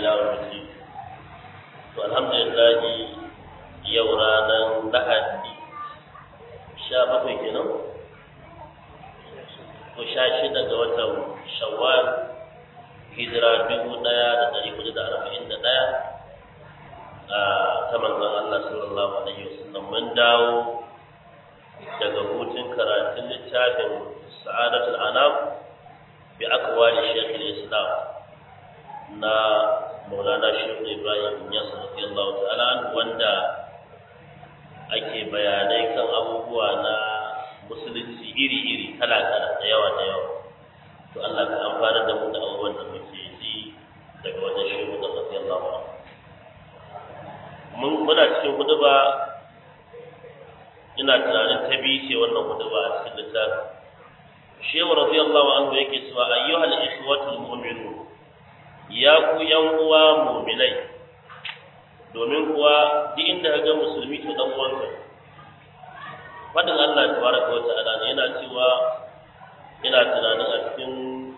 yawon mutum to alhamdulillah yau ranar lahadi sha bakwai kenan ko sha shida ga watan shawwal hijira dubu ɗaya da ɗari hudu da arba'in da ɗaya ta manzon Allah sallallahu alaihi wasallam mun dawo daga hutun karatun littafin sa'adatul anam bi akwali shaykh islam na maulana shaykh ibrahim yas radiyallahu ta'ala wanda ake bayanai kan abubuwa na musulunci iri-iri kala-kala da yawa da yawa to Allah ka amfana da mu da abubuwan da muke ji daga wajen shehu da radiyallahu anhu mun muna cikin huduba ina tunanin ta biyu ce wannan huduba a cikin littafin shehu radiyallahu anhu yake cewa ayyuhal ikhwatul mu'minun ya ku yan uwa mu'minai domin kuwa duk inda ga musulmi to dan uwanka fadin Allah tabaraka wa ta'ala ne yana cewa ina tunanin a cikin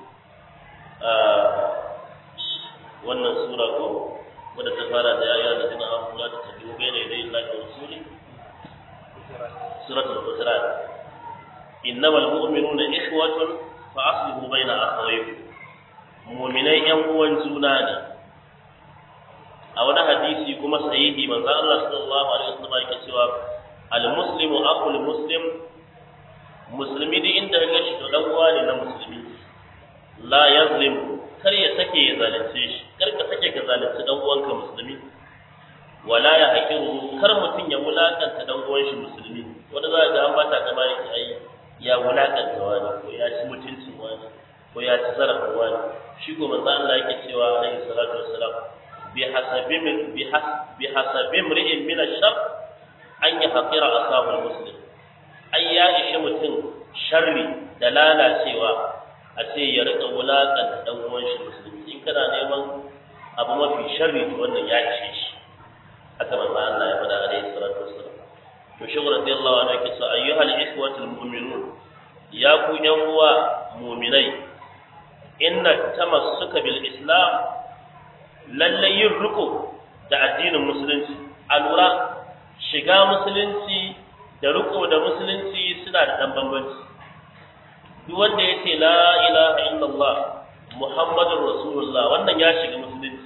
wannan sura ko wadda ta fara da yaya da zina an kula da ta biyu bai ne dai Allah da rasuli suratul hujurat innamal mu'minuna ikhwatun fa aslihu baina akhawaykum mu'minai yan uwan juna ne a wani hadisi kuma sahihi manzo Allah sallallahu alaihi wasallam yake cewa al muslimu aqul muslim musulmi duk inda ga shi to dan uwa ne na musulmi la yazlim kar ya sake ya zalunce shi kar ka sake ka zalunci dan uwanka musulmi wala ya hakiru kar mutun ya wulakanta dan uwan shi musulmi wanda za ga an bata kama yake ai ya wulakanta wani ko ya ci mutuncin wani ko ya ci zarafin wani shi ko manzo Allah yake cewa alaihi salatu wassalam bi hasabi min bi has bi hasabi imri'in min ash-shar an yahqira asahu muslim ai ya ishe mutum sharri da lalacewa a ce ya rika wulakanta dan uwan shi musulmi in kana neman abu mafi sharri to wannan ya ishe shi haka manzo Allah ya faɗa alaihi salatu wassalam to shi radiyallahu anhu yake cewa ayyuhal ikhwatul mu'minun ya ku yan uwa mu'minai inna tamassuka bil islam lalle yin riko da addinin musulunci a lura shiga musulunci da riko da musulunci suna da dan bambanci duk wanda ya ce la ilaha illallah muhammadur rasulullah wannan ya shiga musulunci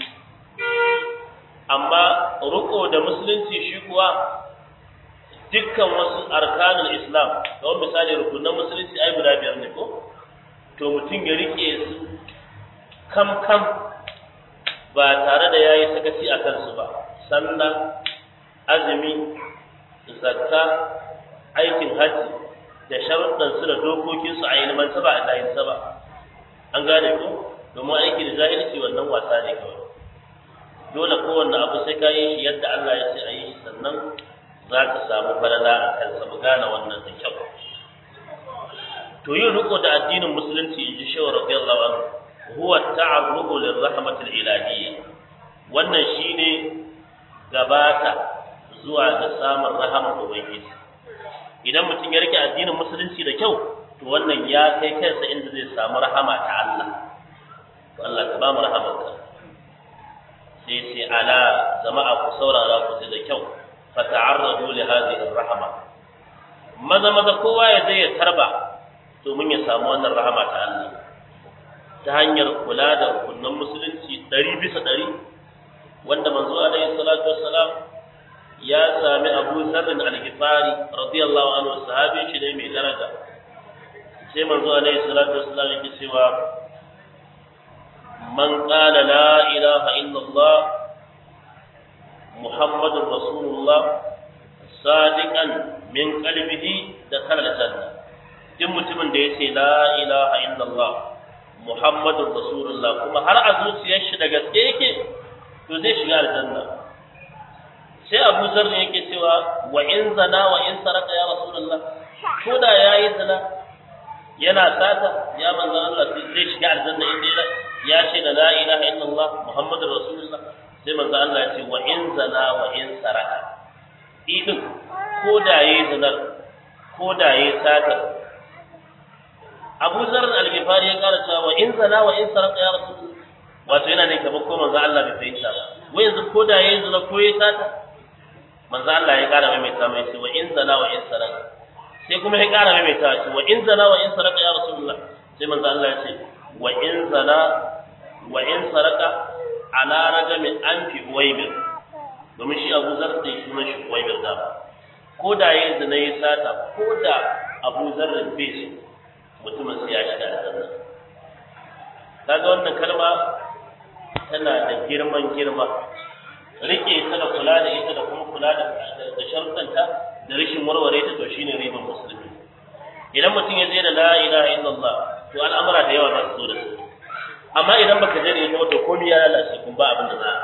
amma riko da musulunci shi kuwa dukkan wasu arkanul islam kamar misali rukunan musulunci ai guda biyar ne ko to mutum ya rike su kam kam ba tare da yayi sakaci a kansu ba sallah azumi zakka aikin hajji da sharuɗan su da dokokin su a ilman ba a layin ba an gane ko domin aiki da jahilci wannan wasa ne kawai dole kowanne abu sai ka yi shi yadda Allah ya ce a yi shi sannan za ka samu falala a kansa mu gane wannan da kyau to yin riko da addinin musulunci in ji shehu radiyallahu anhu huwa ta'arrubu lirrahmatil ilahiyya wannan shine gabata zuwa ga samun rahamar ubangiji idan mutum ya rike addinin musulunci da kyau to wannan ya kai kansa inda zai samu rahama ta Allah to Allah ka ba mu rahamarka sai sai ala jama'a ku saurara ku ji da kyau fa ta'arradu li hadhihi rahama maza maza kowa ya zai ya tarba domin ya samu wannan rahama ta Allah ta hanyar kula da rukunan musulunci ɗari bisa ɗari wanda manzo alaihi salatu wassalam ya sami Abu Dharr al-Ghifari radiyallahu anhu sahabi shi ne mai daraja sai manzo alaihi salatu wassalam yake cewa man qala la ilaha illa Allah Muhammadur Rasulullah sadiqan min qalbihi da kana janna duk mutumin da yace la ilaha illa Allah Muhammadur Rasulullah kuma har a zuciyar shi da gaske yake to zai shiga aljanna sai Abu Zar ne yake cewa wa in zana wa in saraka ya Rasulullah ko da yayi zina yana sata ya manzo Allah zai shiga aljanna inda ya ce da la ilaha illallah Muhammadur Rasulullah sai manzo Allah ya ce wa in zana wa in saraka idin ko da yayi zinar ko da yayi sata Abu Zar al-Ghifari ya kara cewa wa in zana wa in saraka ya Rasulullah wato yana ne kamar ko manzo Allah bai fahimta ba wai yanzu ko da yayin zina ko ya sata manzo Allah ya kara maimaita mai ce wa in zana wa in saraka sai kuma ya kara maimaita ce wa in zana wa in saraka ya rasulullah sai manzo Allah ya ce wa in zana wa in saraka ala rajami anfi uwaybir domin shi Abu Zar da shi shi uwaybir da ko da yayin zina ya sata ko da Abu Zar bai so mutumin sai ya shiga aljanna kaga wannan kalma tana da girman girma rike ta da kula da ita da kuma kula da da sharuɗanta da rashin warware ta to shine riban musulmi idan mutum ya je da la ilaha illallah to al'amura da yawa za su zo da su amma idan baka je da ita to komai ya lalace kun ba abin da za a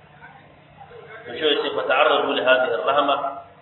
to shi yace fa ta'arradu li hadhihi ar-rahma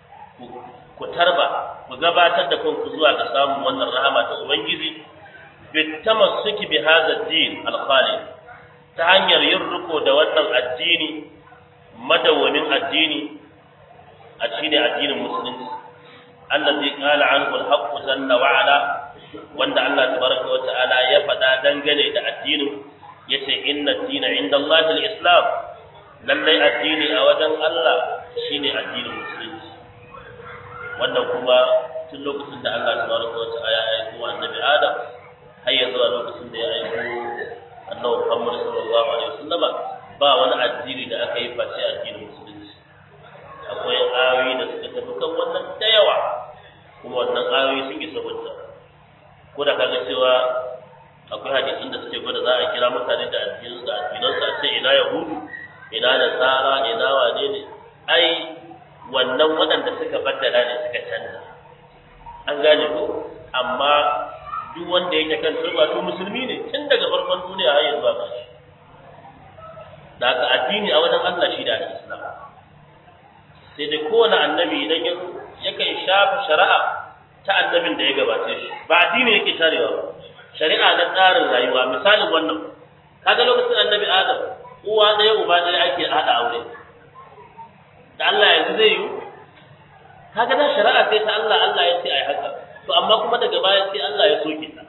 ku tarba ku gabatar da kanku zuwa ga samun wannan rahama ta ubangiji bitamassuki bi hadha ad-din al-khalid ta hanyar yin riko da wannan addini madawwamin addini a shine addinin musulunci allazi qala anhu al-haqq jalla wa ala wanda Allah tabaraka wa ta'ala ya faɗa dangane da addinin yace inna ad-dina inda Allah al-islam lallai addini a wajen Allah shine addinin musulunci wannan kuma tun lokacin da Allah tabaraka wa ta'ala ya aiko annabi Adam har ya zuwa lokacin da ya aiko annabi Muhammad sallallahu alaihi wasallama ba wani addini da aka yi face addinin musulunci akwai ayoyi da suka tafi kan wannan da yawa kuma wannan ayoyi sun isa hujja ko da kaga cewa akwai hadisin da suke gwada za a kira mutane da addinin da addinan su a ce ina yahudu ina nasara ina wane ne ai wannan waɗanda suka baddala ne suka canza an gane ko amma duk wanda yake kan turba to musulmi ne tun daga farkon duniya har yanzu ba shi da haka addini a wajen Allah shi da Islam sai dai kowane annabi idan ya yakan shafa shari'a ta annabin da ya gabace shi ba addini yake tarewa ba shari'a na tsarin rayuwa misalin wannan kaga lokacin annabi Adam uwa ɗaya uba ɗaya ake haɗa aure da Allah yanzu zai yi kaga da shari'a sai ta Allah Allah ya ce ai haka to amma kuma daga baya sai Allah ya soke ta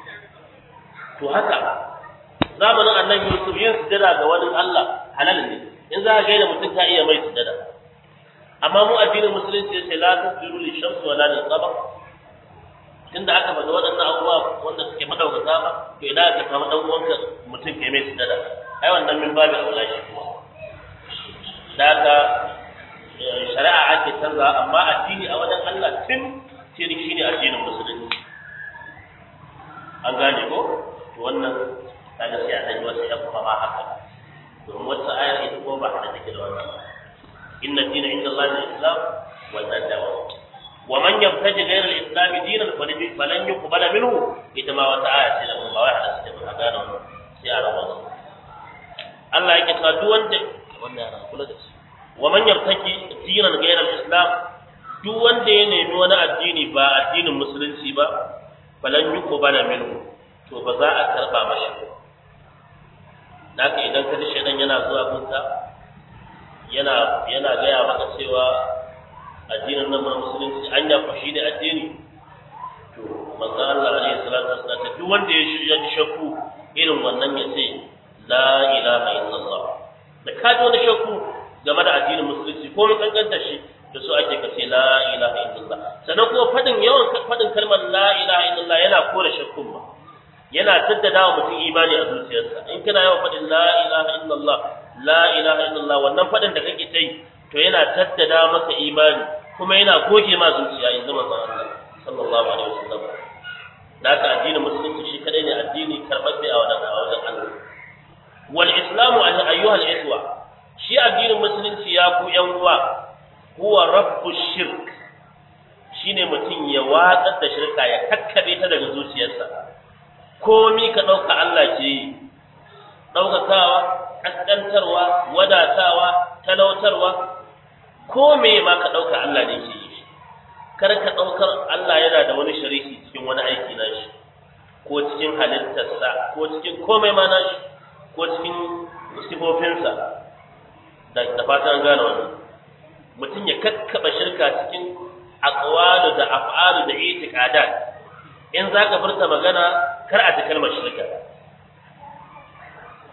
to haka zamanin annabi Yusuf yin sujada ga wani Allah halal ne in za ka gaida mutum ka iya mai sujada amma mu addinin musulunci ya ce la tasjudu lil shamsi wala lil qamar tunda aka faɗi waɗannan abubuwa wanda suke madaukaka ba to idan aka samu dan uwanka mutum ke mai sujada ai wannan min babu aula shi kuma da haka shari'a ake canza amma addini a wajen Allah tun sai shi ne addinin musulunci an gane ko to wannan kaga sai a dan wasu ya kuma haka domin wata ayar ita ko ba da take da wannan inna dina inda Allah al-islam wa tadawa wa man yabtaji ghayra al-islam dinan falan yuqbala minhu ita ma wata aya ce da mun ba wai hada take ba gane wannan sai a rawa Allah yake ta duk wanda wannan yana kula da shi wa man yabtaji dinan ghayra al-islam duk wanda ya nemi wani addini ba addinin musulunci ba falan yuqbala minhu to ba za a karba mashi ba naka idan ka ji shaidan yana zuwa gunka yana yana gaya maka cewa addinin nan na musulunci anya ku shine addini to manzo Allah alaihi salatu wasallam ta duk wanda ya shirya ji shakku irin wannan ya ce la ilaha illallah da ka ji wani shakku game da addinin musulunci ko mun kankanta shi da su ake kace la ilaha illallah sannan kuma fadin yawan fadin kalmar la ilaha illallah yana kore shakkun ba yana jaddada wa mutum imani a zuciyarsa in kana yawan faɗin la ilaha illallah la ilaha illallah wannan faɗin da kake ta yi to yana jaddada maka imani kuma yana goge ma zuciya in zama zan Allah sallallahu alaihi wasallam da haka addinin musulunci shi kadai ne addini karɓaɓɓe a wajen a wajen Allah wal islamu ayyuhal ikhwa shi addinin musulunci ya ku yan uwa huwa rabbu shirk shine mutum ya watsar da shirka ya kakkabe ta daga zuciyarsa komi ka ɗauka Allah ke yi ɗaukakawa ƙasƙantarwa wadatawa talautarwa ko me ma ka ɗauka Allah ne ke yi kar ka ɗaukar Allah yana da wani shariki cikin wani aiki na shi ko cikin halittarsa ko cikin komai ma na shi ko cikin sifofinsa da fatan gane wannan mutum ya kakkaɓa shirka cikin aqwalu da af'alu da itiqadat in za ka furta magana kar a ta kalmar shirka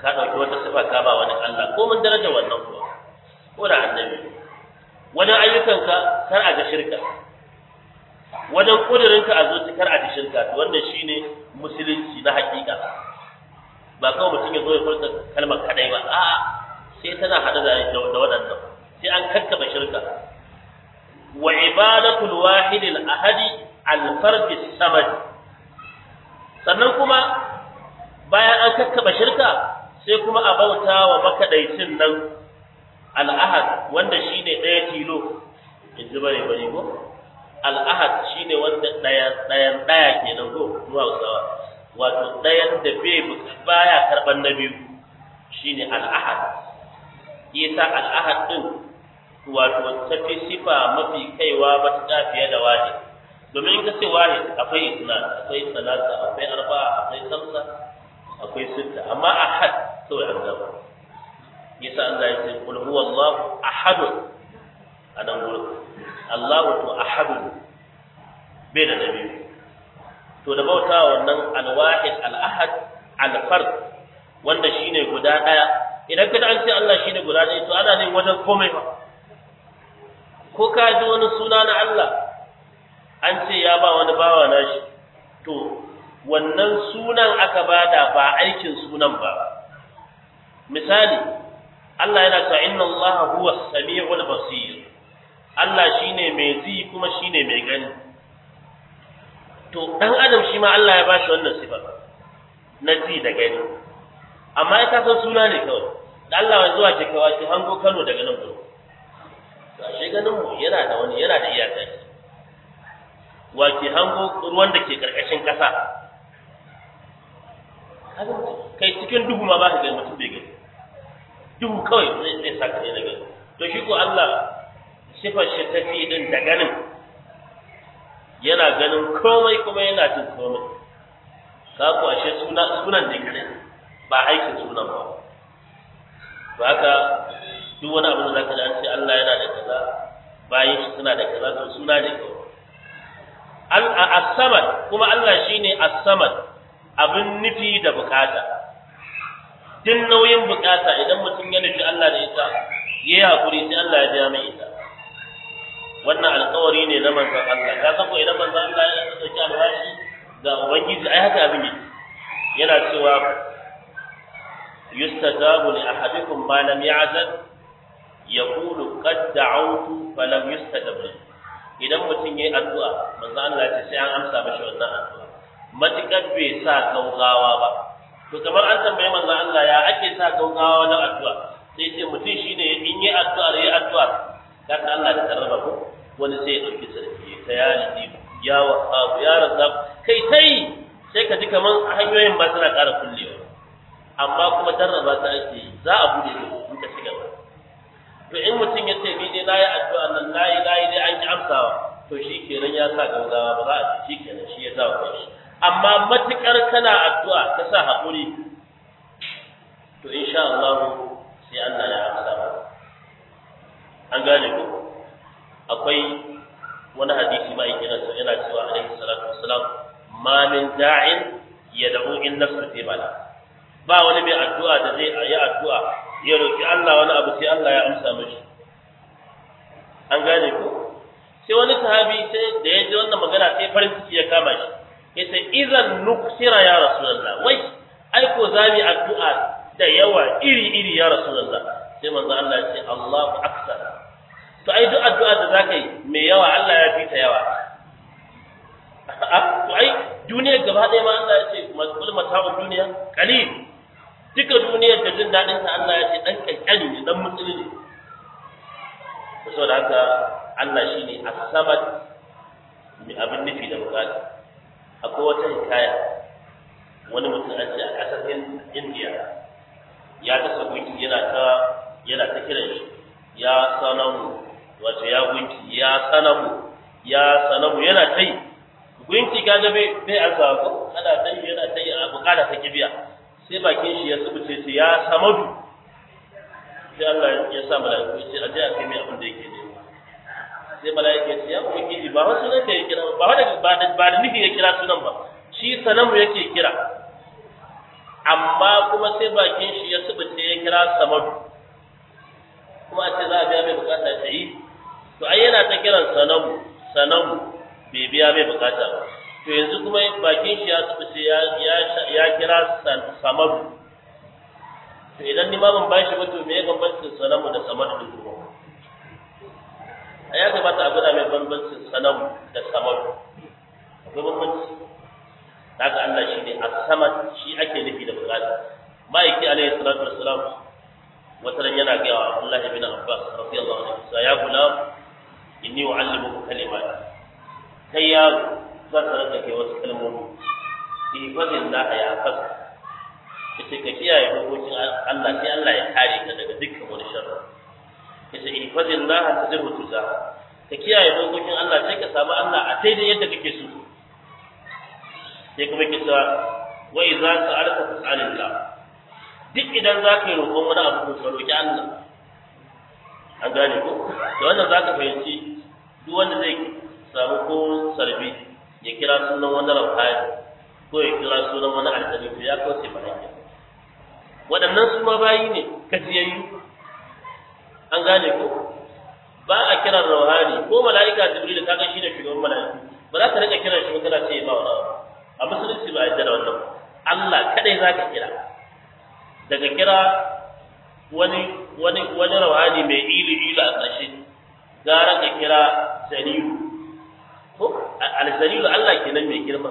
ka ɗauki wata sifa ka ba wani Allah ko mun daraja wannan kuwa ko da annabi wajen ayyukanka kar a ga shirka wajen kudurinka a zuci kar a ji shirka to wannan shine musulunci na hakika ba kawai mutum ya zo ya furta kalmar kadai ba a'a sai tana hada da da waɗannan sai an kakkaba shirka wa ibadatul wahid al ahadi al fard samad sannan kuma bayan an kakkaba shirka sai kuma a bauta wa makadaicin nan al ahad wanda shine ɗaya tilo in ji bare bare ko al ahad shine wanda ɗaya ɗayan ɗaya kenan ko zuwa usawa wato ɗayan da bai baya karɓar na biyu shine al-ahad yasa al-ahad din wato tafi sifa mafi kaiwa matuƙa fiye da wahid domin in ka ce wahid akwai islam akwai salasa akwai arba'a akwai samsa akwai sitta amma ahad kawai an gaba yasa Allah ya ce qul huwallahu ahad anan gurin Allahu to ahad bai da nabi to da bauta wannan al-wahid al-ahad al-fard wanda shine guda daya idan kada an ce Allah shine guda daya to ana ne wajen komai ba ko ka ji wani suna na Allah an ce ya ba wani bawa nashi to wannan sunan aka bada ba aikin sunan ba misali Allah yana cewa inna Allah huwa as-sami'ul basir Allah shine mai ji kuma shine mai gani to dan adam shi ma Allah ya bashi wannan sifa na ji da gani amma ya san suna ne kawai da Allah ya zuwa ke kawai ki hango Kano daga nan gurin to ashe ganin mu yana da wani yana da iyaka wa ke hango ruwan da ke karkashin kasa kai cikin duhu ma ba ka gani mutum bai gani duhu kawai zai zai saka ne gani to shi ko Allah sifar shi tafi din da ganin yana ganin komai kuma yana jin komai ka ku ashe suna sunan da kare ba aikin sunan ba to haka duk wani abu da zaka ji an ce Allah yana da kaza bayan shi suna da kaza to suna ne kawai al as-samad kuma Allah shine as-samad abin nufi da bukata din nauyin bukata idan mutum ya nufi Allah da ita yayi hakuri sai Allah ya biya mai ita wannan alƙawari ne na manzon Allah ka san ko idan manzon Allah ya dauki alwashi ga ubangiji ai haka abin yake yana cewa yustajabu li ahadikum ma lam ya'zal yaqulu qad da'awtu fa lam yustajab li idan mutum yayi addu'a manzon Allah ya ce sai an amsa mashi wannan addu'a matukar bai sa gaugawa ba to kamar an tambaye manzon Allah ya ake sa gaugawa na addu'a sai ce mutum shine in yi addu'a yayi addu'a kaka Allah da tarraba ko wani sai ya dauki sarki ta ya lidi ya wahab ya razzaq kai tai sai ka ji kaman hanyoyin ba suna ƙara kullewa amma kuma darraba ta ake za a bude su in ka shiga ba to in mutum ya ce ni dai nayi addu'a nan nayi nayi dai an ki amsawa to shi kenan ya sa gaugawa ba za a ci shi kenan shi ya sa wa shi amma matukar kana addu'a ka sa haƙuri to insha Allah sai Allah ya amsa ba an gane ku akwai wani hadisi ma yake nasa yana cewa alaihi salatu wassalam ma min da'in yad'u in nafsu fi bala ba wani mai addu'a da zai yi addu'a ya roki Allah wani abu sai Allah ya amsa mishi an gane ku sai wani sahabi sai da ya ji wannan magana sai farin ciki ya kama shi yace idan nuksira ya rasulullah wai ai ko zami addu'a da yawa iri iri ya rasulullah sai manzo Allah ya ce Allahu akbar to ai duk addu'a da zaka yi mai yawa Allah ya fita yawa to ai duniyar gaba ɗaya ma Allah ya ce masul mata'u duniya qalil duka duniyar da jin dadin ta Allah ya ce dan kankani ne dan mutuli ne saboda haka Allah shine as-samad mai abin nufi da bukata akwai wata hikaya wani mutum an ce a ƙasar India ya kasa gunki yana ta yana ta kiran shi ya sanamu wato ya gunki ya sanamu ya sanamu yana ta yi gunki kaga bai bai alfa ko ana ta yi yana ta yi a bukata ta kibiya sai bakin shi ya tsubuce ce ya samadu sai Allah ya sa mala'iku ya ce a je a kai mai abin da yake nema sai mala'ika ya ce ya ubangiji ba wasu ne ke kira ba wanda ba da ba da nufi ya kira sunan ba shi sanamu yake kira amma kuma sai bakin shi ya subuce ya kira samadu kuma a ce za a biya mai bukata ta yi to ai yana ta kiran sanamu sanamu bai biya mai bukata ba to yanzu kuma bakin shi ya subuce ya ya kira samadu to idan ni ma ban bashi ba to me ya bambancin sanamu da samadu din kuma a ya kamata a gwada mai bambancin sanamu da samadu akwai bambanci daga Allah shi ne as-samad shi ake nufi da bukata ma'aiki alaihi salatu wassalam wata ran yana ga Abdullah ibn Abbas radiyallahu anhu ya gulam inni u'allimuka kalimat kai ya zan sanar da kai wasu kalmomi ifadin la ya fas kace ka kiyaye dokokin Allah sai Allah ya kare ka daga dukkan wani sharri kace ifadin la tajibu tuza ka kiyaye dokokin Allah sai ka samu Allah a daidai yadda kake so sai kuma kisa wa idza sa'alta fas'alillah duk idan za ka yi roƙon wani abu ka roƙi Allah an gane ko da wannan za ka fahimci duk wanda zai samu ko sarbi ya kira sunan wani rauhani ko ya kira sunan wani aljani to ya kauce ma hanya waɗannan su ma bayi ne kajiyayyu an gane ko ba a kiran rauhani ko mala'ika jibril ka ga shi da shugaban mala'iku ba za ka rika kiran shi ba kana ce ba wani a musulunci ba a yadda da wannan Allah kadai za ka kira daga kira wani wani wani rawani mai ilu ilu a ƙarshe gara ka kira saniyu ko al-saniyu Allah kenan mai girma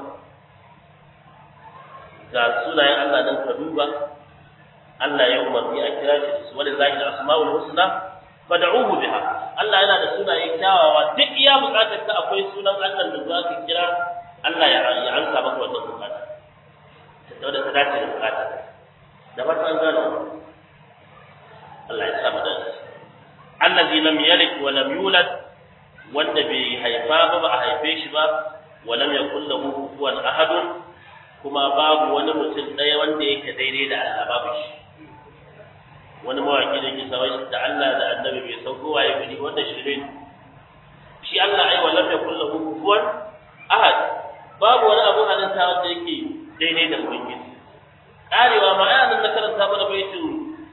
ga sunayen Allah nan ka duba Allah ya umarni a kira shi su wani zaki da asma'ul husna fad'uhu biha Allah yana da sunaye kyawawa duk iya bukatar ka akwai sunan Allah da za ka kira Allah ya ya ansa maka wannan bukata ta da ta dace da bukata da fata an gano Allah ya sa mu da allazi lam yalid wa lam yulad wanda bai haifa ba ba a haife shi ba wa lam yakul lahu kufuwan ahadun kuma babu wani mutum ɗaya wanda yake daidai da Allah babu shi wani mawaki da ke sawai da Allah da annabi bai san kowa ya gani wanda shirin shi Allah ai wa lam yakul lahu kufuwan ahad babu wani abu halitta wanda yake daidai da ubangiji karewa ma ai nan na karanta mana baitin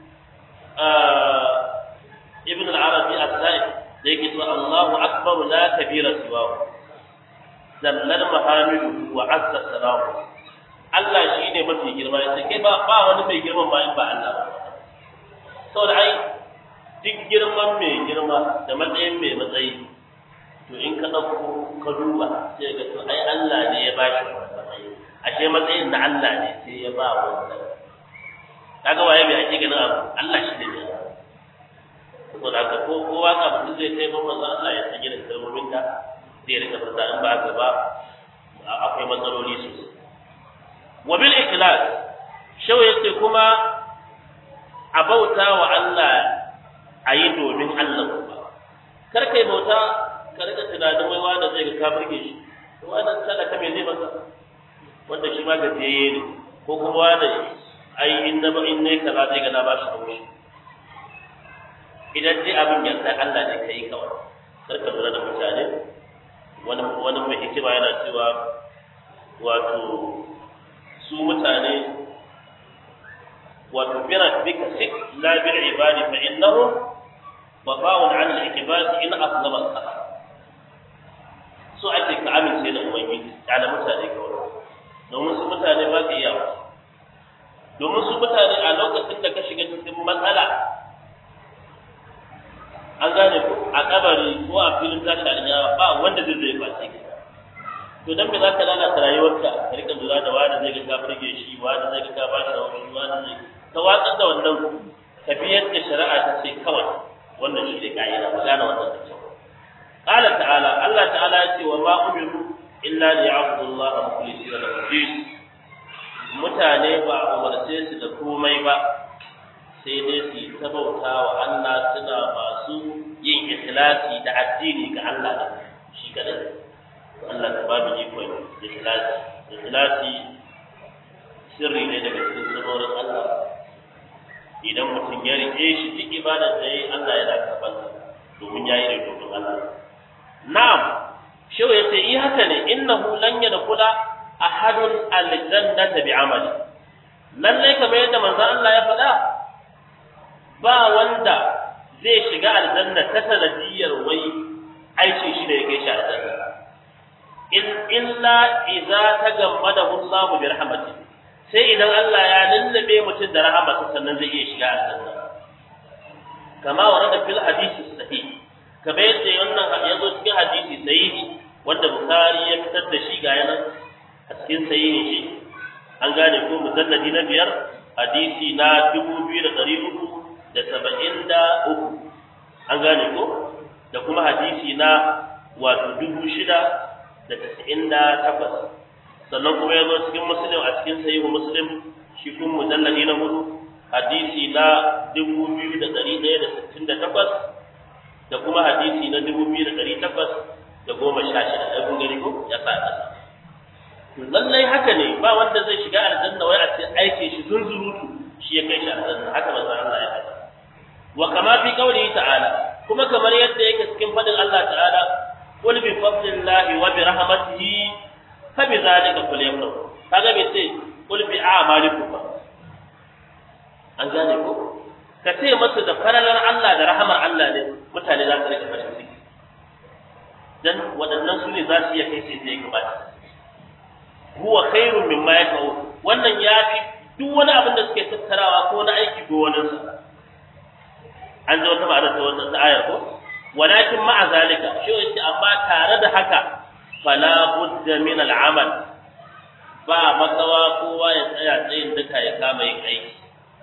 ibn al-arabi as-sa'id da yake cewa Allahu akbar la kabira siwahu zallal mahamidu wa azza salamu Allah shi ne mafi girma yace kai ba ba wani mai girman ba in ba Allah ba saboda ai duk girman mai girma da matsayin mai matsayi to in ka ɗauko ka duba sai ga to ai Allah ne ya bashi matsayi ashe matsayin na Allah ne sai ya ba wannan kaga waye bai ake ganin abu Allah shi ne ya saboda haka ko ko waka mutum zai kai mamman Allah ya sanya da kalmomin da zai rika fata in ba gaba akwai matsaloli sosai wa bil ikhlas shau yace kuma a bauta wa Allah a yi domin Allah kuma kar kai bauta ka rika tunanin wai wanda zai ga ka burge shi to wannan sadaka me zai masa wanda shi ma gajiyayye ne ko kuma wanda ai in na ba in ne kaza zai ga na ba shi haushi idan dai abin yarda Allah ne kai kawai kar ka lura da mutane wani wani mai hikima yana cewa wato su mutane wato bira bika sik la bil ibadi fa innahu babawun an al-ikbas in aslama al-saha so ake ka amince da ubangiji kana mutane kawai domin su mutane ba ka iya domin su mutane a lokacin da ka shiga cikin matsala an gane ko a kabari ko a filin tashi alƙiyawa ba wanda zai zai face ka to dan me za ka lalata rayuwarka ka rika lura da wani zai ga ka burge shi wani zai ga ka ba shi rauni wani zai ka watsar da wannan ka bi yadda shari'a ta ce kawai wannan shi ne ka'ida mu gane wannan da kyau qala ta'ala Allah ta'ala ya ce wa ma umiru illa liya'budu Allah mukhlisina lahu din mutane ba a umarce su da komai ba sai dai su yi ta bauta wa Allah suna masu yin ikhlasi da addini ga Allah da shi kadai Allah ta babu ikon ikhlasi ikhlasi sirri ne daga cikin sirrorin Allah idan mutum ya rike shi duk ibadar da yayi Allah yana karɓar domin yayi ne domin Allah na'am shehu yace i haka ne innahu lan yadkhula ahadun aljannata bi'amali lallai kamar yadda manzon Allah ya faɗa ba wanda zai shiga aljanna ta sanadiyar wai aikin shi da yake shi aljanna in illa idza tagammadahu Allahu bi rahmatihi sai idan Allah ya lullube mutum da rahamarsa sannan zai iya shiga aljanna kama warada fil hadisi sahih kamar yadda wannan ya zo cikin hadisi sahihi wanda Bukhari ya fitar da shi ga yanan a cikin sahihi shi an gane ko mujalladi na biyar hadisi na dubu biyu da ɗari uku da saba'in da uku an gane ko da kuma hadisi na wato dubu shida da tasa'in da takwas sannan kuma ya zo cikin muslim a cikin sahihu muslim shi kuma mujalladi na hudu hadisi na dubu biyu da ɗari ɗaya da sittin da takwas da kuma hadisi na dubu biyu da ɗari takwas da goma sha shida ɗaya kun gani ko ya sa ƙasa lallai haka ne ba wanda zai shiga aljanna wai a ce aikin shi zunzurutu shi ya kai shi aljanna haka manzon Allah ya faɗa wa kama fi qawlihi ta'ala kuma kamar yadda yake cikin fadin Allah ta'ala qul bi fadlillahi wa bi rahmatihi fa bi zalika falyafrahu kaga bai ce qul bi a'malikum ba an gane ko ka ce masu da faralar Allah da rahamar Allah ne mutane za su rika farin ciki dan waɗannan su ne za su iya kai sai sai gabata huwa khairun mimma yakau wannan ya fi duk wani abin da suke tattarawa ko na aiki ko wani sa an ji wata ma'ana ta wannan ayar ko walakin ma'a zalika shi yace amma tare da haka fala budda min al'amal ba makawa kowa ya tsaya tsayin duka ya kama yin aiki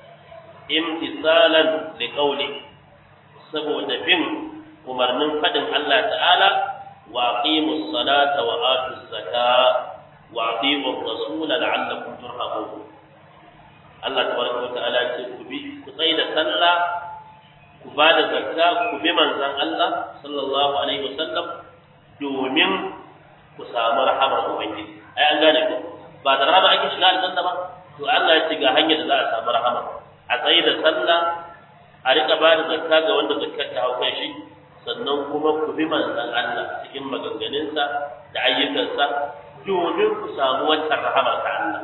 imtisalan li qawli saboda bin umarnin fadin Allah ta'ala wa aqimus salata wa atuz zakata wa atiqur rasul la'allakum turhamun Allah tabaraka wa ta'ala ce ku bi ku tsaya da sallah ku ba da zakka ku bi manzon Allah sallallahu alaihi wasallam domin ku samu rahamar ubangiji ai an gane ko ba da rahama ake shiga aljanna ba to Allah ya ce ga hanyar da za a samu rahama a tsaye da sallah a rika ba da zakka ga wanda zakkar ta hau kai shi sannan kuma ku bi manzon Allah cikin maganganunsa da ayyukansa domin ku samu wancan rahama ta Allah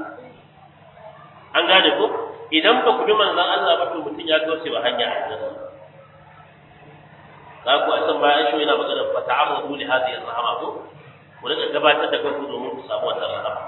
an gane ko idan ba ku bi manzon Allah ba to mutum ya kauce wa hanya aljanna za ku a san bayan shi yana magana fa ta'arradu li hadhihi ar-rahama ko ku rika gabatar da kanku domin ku samu wannan rahama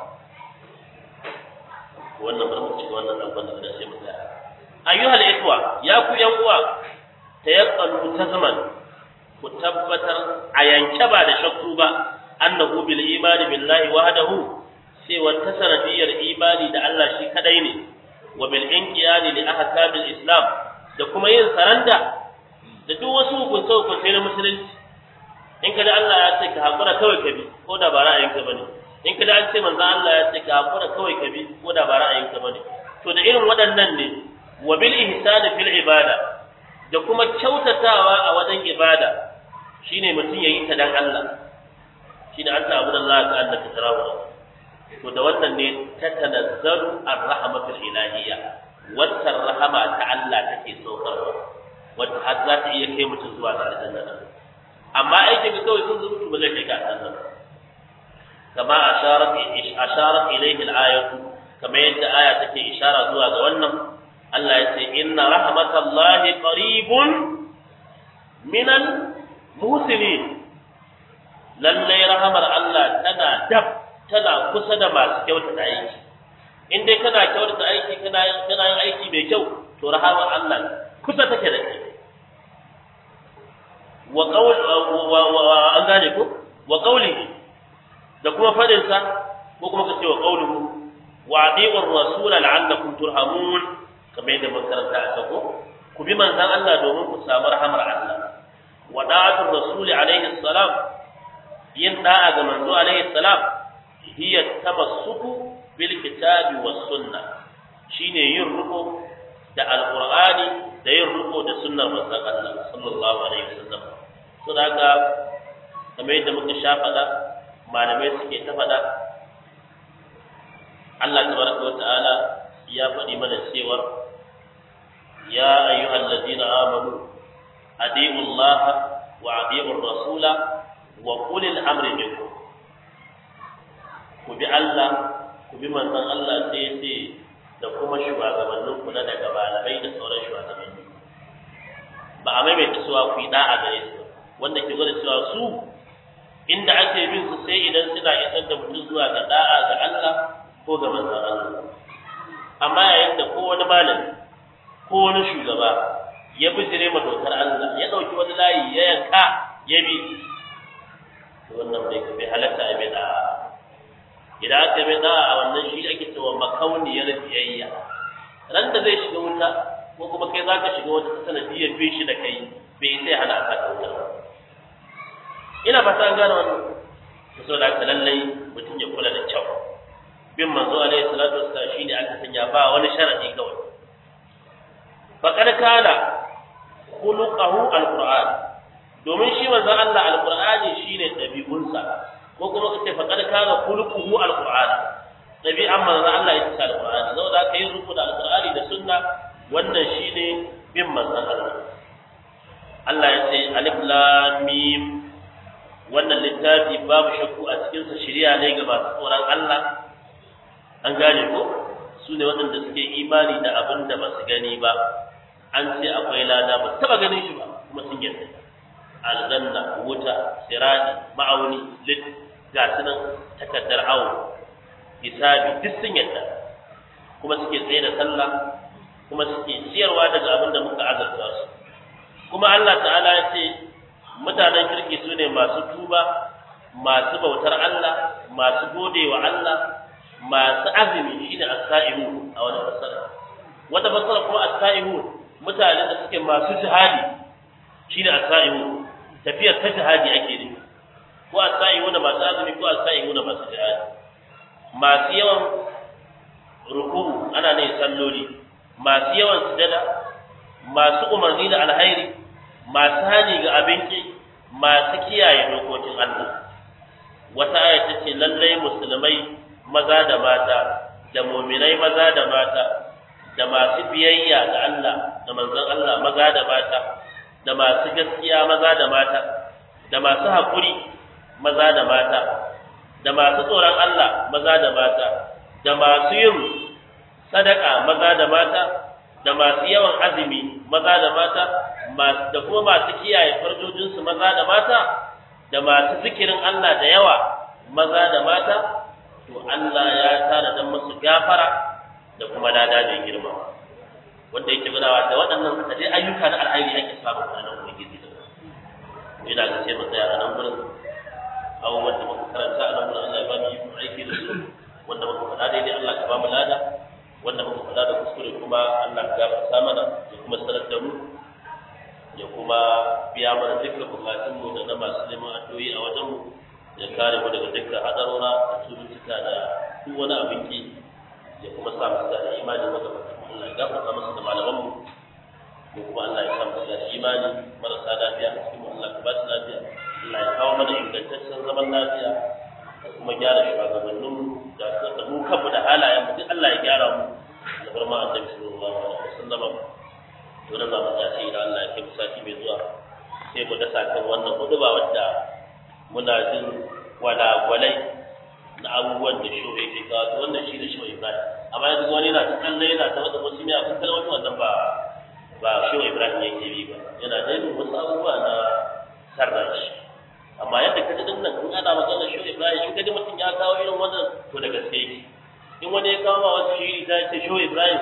wannan bari mu ci wannan dan banda da sai mu tsaya ayyuhal ikhwa ya ku yan uwa tayaqqalu tazman ku tabbatar a yanke ba da shakku ba annahu bil imani billahi wahdahu sai wata sanadiyar imani da Allah shi kadai ne wa bil inqiyadi li ahkamil islam da kuma yin saranda da duk wasu hukunce hukunce na musulunci in kada Allah ya ce ka hakura kawai ka bi ko da ba ra'ayinka bane in kada an ce manzo Allah ya ce ka hakura kawai ka bi ko da ba ra'ayinka bane to da irin waɗannan ne wa bil ihsani fil ibada da kuma kyautatawa a wajen ibada shine mutum yayi ta dan Allah shine an ta abudan Allah ka annaka tarawa to da wannan ne ta tanazzalu ar-rahmatul ilahiyya wata rahama ta Allah take saukarwa wata har za ta iya kai mutum zuwa ga aljanna amma aikin ka kawai sun zurutu ba zai kai ka aljanna kama asharat asharat ilayhi al-ayatu kama yadda aya take ishara zuwa ga wannan Allah ya ce inna rahmatallahi qaribun minal muhsinin lallai rahamar Allah tana dab tana kusa da masu kyautata aiki in dai kana kyautata aiki kana kana yin aiki mai kyau to rahamar Allah kusa take da kai wa qawl wa an gane ko wa qawlihi da kuma fadin sa ko kuma kace wa qawluhu wa adiqur rasul la'allakum turhamun kamar yadda mun karanta a ko ku bi manzon Allah domin ku samu rahamar Allah wa da'atul rasul alaihi salam yin da'a ga manzo alaihi salam hiya tamassuku bil kitabi was sunnah shine yin ruko da alqur'ani da yin ruko da sunnar manzon Allah sallallahu alaihi wasallam to da haka kamar yadda muka sha faɗa malamai suke ta faɗa Allah tabaraka wa ta'ala ya faɗi mana cewa ya ayyuhal ladina amanu adi'u Allah wa adi'u rasula wa ulil amri minkum ku bi Allah ku bi manzon Allah sai ya ce da kuma shugabannin ku na daga malamai da sauran shugabanni ba a maimaita cewa ku yi da'a gare su wanda ke gwada cewa su inda ake bin su sai idan suna isar da mutum zuwa ga da'a ga Allah ko ga manzon Allah amma yayin da ko wani malami ko wani shugaba ya bijire ma dokar Allah ya dauki wani layi ya yanka ya bi to wannan bai bai halatta a bi da'a idan aka bi da'a a wannan shi ake cewa makauniyar biyayya ran da zai shiga wuta ko kuma kai zaka shiga wata sanadiyar bin shi da kai bai sai hana ka wuta ba ina fata an gane wannan so da haka lallai mutum ya kula da kyau bin manzo alaihi salatu wassalam shine aka sanya ba wani sharadi kawai faqad kana khuluquhu alquran domin shi manzo Allah alqurani shine dabi'unsa ko kuma kace faqad kana khuluquhu alquran dabi'an manzo Allah ita ce alqurani saboda haka yin rubuta alqurani da sunna wannan shine bin manzo Allah Allah ya ce alif lam mim wannan littafi babu shakku a cikinsa shirya ne ga masu tsoron Allah an gane ko su ne waɗanda suke imani da abin da ba su gani ba an ce akwai lada ba taba ganin shi ba kuma sun yarda aljanna wuta sirati ma'auni lit ga sunan takaddar awo hisabi duk sun yarda kuma suke tsaye da sallah kuma suke ciyarwa daga abin da muka azarta su kuma Allah ta'ala ya ce mutanen kirki su ne masu tuba masu bautar Allah masu gode wa Allah masu azumi shine as-sa'imun a wani fasara wata fasara kuma as-sa'imun mutane da suke masu jihadi shine as-sa'imun tafiyar ta jihadi ake ne ko as-sa'imun masu azumi ko as-sa'imun masu jihadi masu yawan ruku ana ne salloli masu yawan sujada masu umarni da alhairi masu hani ga abinci masu kiyaye dokokin Allah wata aya ta ce lallai musulmai maza da mata da muminai maza da mata da masu biyayya ga Allah da manzon Allah maza da mata da masu gaskiya maza da mata da masu haƙuri maza da mata da masu tsoron Allah maza da mata da masu yin sadaka maza da mata da masu yawan azumi maza da mata da kuma masu kiyaye farjojinsu maza da mata da masu zikirin Allah da yawa maza da mata to Allah ya tana dan musu gafara da kuma lada da girma wanda yake gudawa da waɗannan da dai ayyuka na alheri ake samu a nan ubangiji da ina ga sai mu tsaya a nan gurin abubuwan da muka karanta a nan gurin Allah ya ba mu yi aiki da su wanda muka faɗa daidai Allah ya ba mu lada wanda muka faɗa da kuskure kuma Allah ya gafarta mana ya kuma sanar da mu ya kuma biya mana dukkan bukatunmu da na masu neman addu'o'i a wajen mu ya kare mu daga dukkan hadarora da cututtuka da duk wani abin ki ya kuma sa mu da imani mu da Allah ya gafarta masa da malaman mu ko kuma Allah ya sa mu da imani marasa lafiya a cikin Allah ka ba su lafiya Allah ya kawo mana ingantaccen zaman lafiya da kuma gyara shugabannin mu da da mu kanmu da halayen mu duk Allah ya gyara mu da barma annabi sallallahu alaihi wasallam to da za mu tashi idan Allah ya kai sati mai zuwa sai mu dasa kan wannan huduba wadda muna jin walagwalai na abubuwan da shi yake kawo to wannan shi da shi Ibrahim amma yanzu wani yana ta kallon yana ta wata wasu ne a kan wata wannan ba ba shi Ibrahim yake bi ba yana da yin wasu abubuwa na sarra shi amma yadda ka ji din nan in ana magana shi Ibrahim shi kaji mutum ya kawo irin wannan to da gaske yake in wani ya kawo ma wasu shiri ta ce shi Ibrahim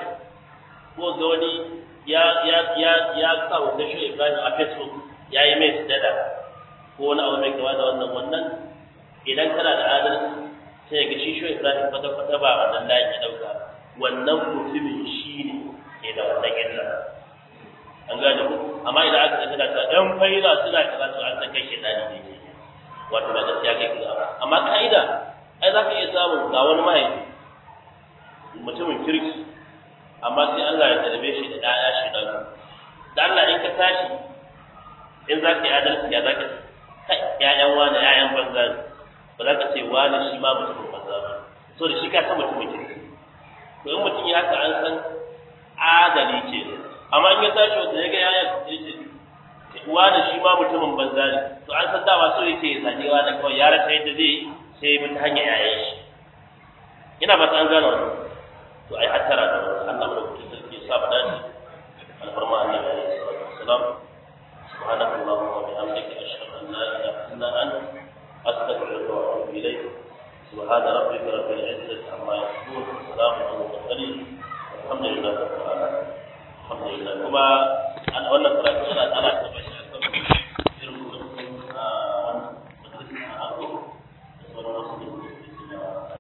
ko ga wani ya ya ya ya sa wannan shi Ibrahim a Facebook ya yi mai sujada ko wani abu mai kama da wannan wannan idan kana da adalci sai ga shi shi Ibrahim kwata kwata ba wannan layin ya dauka wannan mutumin shi ne ke da wannan illa an gane ku amma idan aka ga tana ta dan faila suna kaza to an san kai shedani ne ke wato ba gaskiya kai kaza ba amma kaida ai za ka iya samun ga wani mahaifi mutumin kirki amma sai Allah ya tarbe shi da ɗaya shedani da Allah in ka tashi in za ka yi adalci ya za ka ‘ya'yan wani ‘ya'yan banza ne ba za ka ce wani shi ma mutumin banza ba so da shi ka san mutumin kirki to in mutum ya haka an san adali ce amma in ya tashi wata ya ga ‘ya'yan ya ce wani shi ma mutumin banza ne to an san dama so yake ya zaɓi wani kawai ya rasa yadda zai sai ya bi ta hanyar ‘ya'yan shi ina ba ta an gano wannan to to ai hattara da Allah madaukakin sarki ya sa mu dace alfarma annabi alaihi salatu wassalam سبحانك اللهم وبحمدك أشهد أن لا إله إلا أنت أستغفرك وأتوب إليك سبحان ربك رب العزة عما يصفون وسلام على المرسلين والحمد لله رب العالمين الحمد لله كما